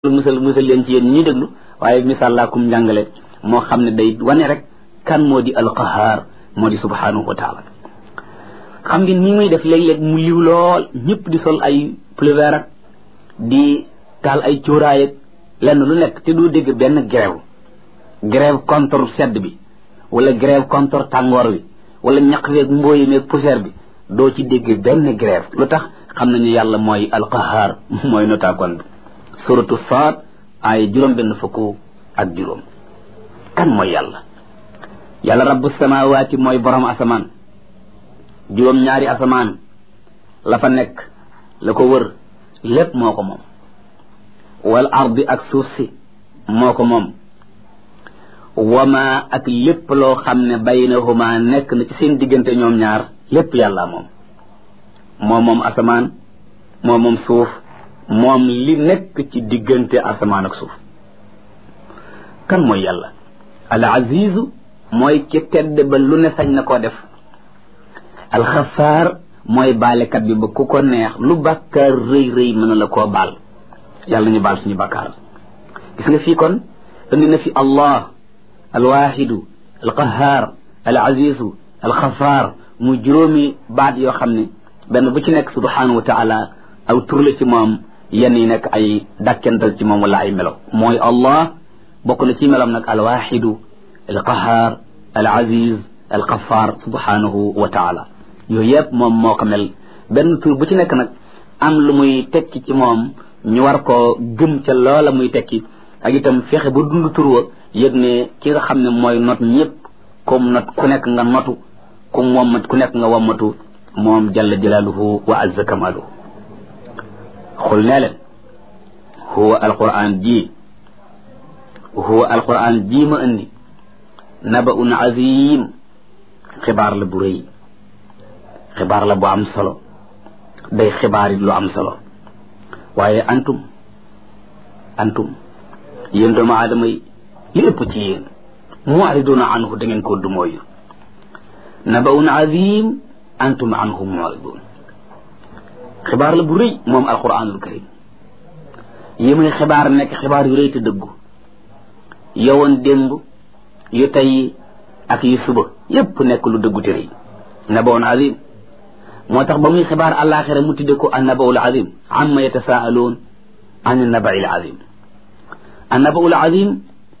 musal musal leen ci yéen ñi déglu waaye misaal laa kum njàngale moo xam ne day wane rek kan moo di alqahaar moo di subhanahu wa taala xam ngeen ñi muy def léeg-léeg mu liw lool ñëpp di sol ay pullover ak di taal ay cuuraay ak lenn lu nekk te doo dégg benn grève grève contre sedd bi wala grève contre tàngoor bi wala ñaq weeg mbooyi meeg poussière bi doo ci dégg benn grève lu tax xam nañu yàlla mooy alqahaar mooy notaakoon bi suratu saad ay juróom benn fukk ak juróom kan mooy yàlla yàlla rabbu samawaati mooy borom asamaan juróom ñaari asamaan la fa nekk la ko wër lépp moo ko moom wal ardi ak suuf si moo ko moom wama ak lépp loo xam ne baynahuma nekk na ci seen diggante ñoom ñaar lépp yàlla moom moo moom asamaan moo moom suuf moom li nekk ci diggante asamaan ak suuf kan mooy yàlla al azizu mooy ki tedd ba lu ne sañ na koo def alxafaar mooy baalekat bi ba ku ko neex lu bàkkaar rëy rëy mën na la koo baal yàlla ñu baal suñu bàkkaar gis nga fii kon indi na fi allah alwaxidu alqahaar al azizu alxafaar mu juróomi baat yoo xam ne benn bu ci nekk subhanahu wa taala aw tur la ci moom yenn yi nekk ay dàkkental ci moom wala ay melo mooy allah bokk na ci meloom nag alwaxidu alqahaar al aziz alxafaar subhanahu wa taala yooyu yëpp moom moo ko mel benn tur bu ci nekk nag am lu muy tekki ci moom ñu war koo gëm ca loola muy tekki ak itam fexe ba dund tur wa yëg ne ki nga xam ne mooy not ñëpp comme not ku nekk nga notu comme wommat ku nekk nga wommatu moom jalla jalaaluhu wa azza kamaaluhu xul nee leen huwa alquran ji huwa alquran ji ma indi nabaun azim xibaar la bu rëy xibaar la bu am solo day xibaar it lu am solo waaye antum antum yéen doomu aadama yi li ëpp ci yéen mu'riduna anhu da ngeen koo dumooyu nabaun azim antum anhu mu'ridun xibaar la bu rëy moom alquranul karim yi muy xibaar nekk xibaar yu rëy te dëggu yowoon démb yu tey ak yu suba yépp nekk lu dëggu te rëy nabaun azim moo tax ba muy xibaar àllaaxira mu tudde ko an nabaul azim amma yatasaaluun an nabail azim an nabaul azim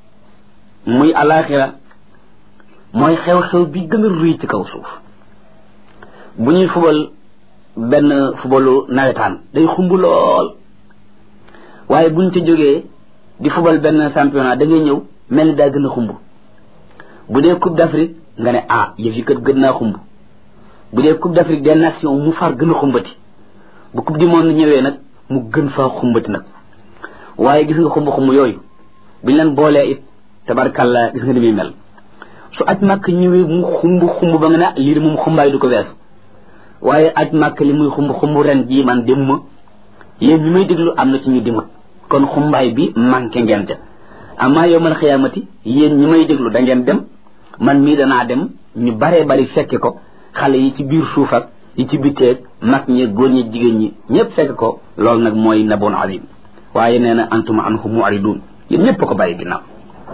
muy àllaaxira mooy xew-xew bi gën a rëy ci kaw suuf bu ñuy fubal benn fubalu nawetaan day xumb lool waaye buñ ca jógee di fubal benn championnat da ngay ñëw mel ni daa gën a xumb bu dee coupe d'Afrique nga ne ah yëf yi kat gën naa xumb bu dee coupe d'Afrique des nations mu far gën a xumbati bu coupe du monde ñëwee nag mu gën faa xumbati nag waaye gis nga xumb-xumb yooyu biñ leen boolee it tabarkalla gis nga ni muy mel su aj màkk ñëwee mu xumb xumb ba nga ne lii de moom xumbaay du ko weesu waaye aj màkk li muy xumb xumb ren jii man dem ma yéen ñi may déglu am na ci ñu dimut kon xumbaay bi manqué ngeen te amaa yowmal xiyaamati yéen ñi may déglu da ngeen dem man mii danaa dem ñu baree bari fekke ko xale yi ci biir suuf ak yi ci bitteeg mag ñi góor ñi jigéen ñi ñëpp fekk ko loolu nag mooy naboon azim waaye nee na antum anhu mu'ridun yéen ñëpp ko bàyyi ginnaaw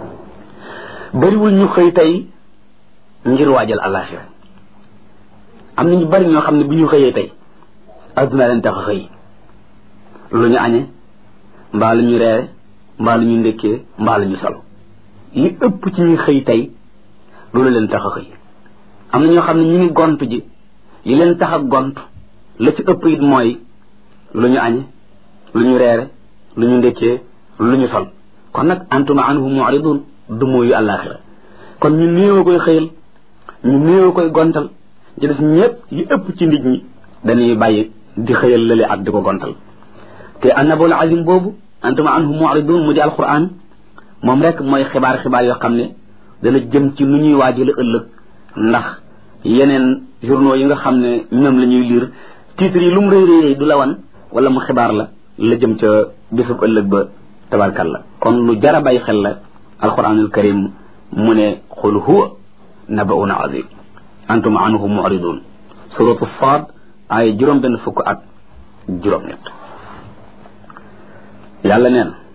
bariwul ñu xëy tey ngir waajal àllaaxira am na ñu bari ñoo xam ne bi ñu xëyee tey adduna leen tax a xëy lu ñu añe mbaa lu ñu reere mbaa lu ñu ndékkee mbaa lu ñu solo li ëpp ci ñuy xëy tey loolu leen tax a xëy am na ñoo xam ne ñu ngi gont ji li leen tax a gont la ci ëpp it mooy lu ñu añe lu ñu reere lu ñu ndékkee lu ñu sol kon nag antuma anhu mu'ridun du mooyu àllaaxira kon ñu néew koy xëyal ñu néew koy gontal ci des ñëpp yi ëpp ci nit ñi dañuy bàyyi di xëyal lële ak di ko gontal te annabul azim boobu antuma anhu mu'ridun mu di alquran moom rek mooy xibaar xibaar yoo xam ne dana jëm ci nu ñuy waajale ëllëg ndax yeneen journaux yi nga xam ne ñoom la ñuy lire titres yi lu mu rëy rëy du la wan wala mu xibaar la la jëm ca bisub ëllëg ba tabarkalla kon lu jara bàyyi xel la alquranul karim mu ne qul huwa nabaun azim antum anhu mu'ridun suratu saad ay juróom benn fukk ak juróom ñett yàlla neen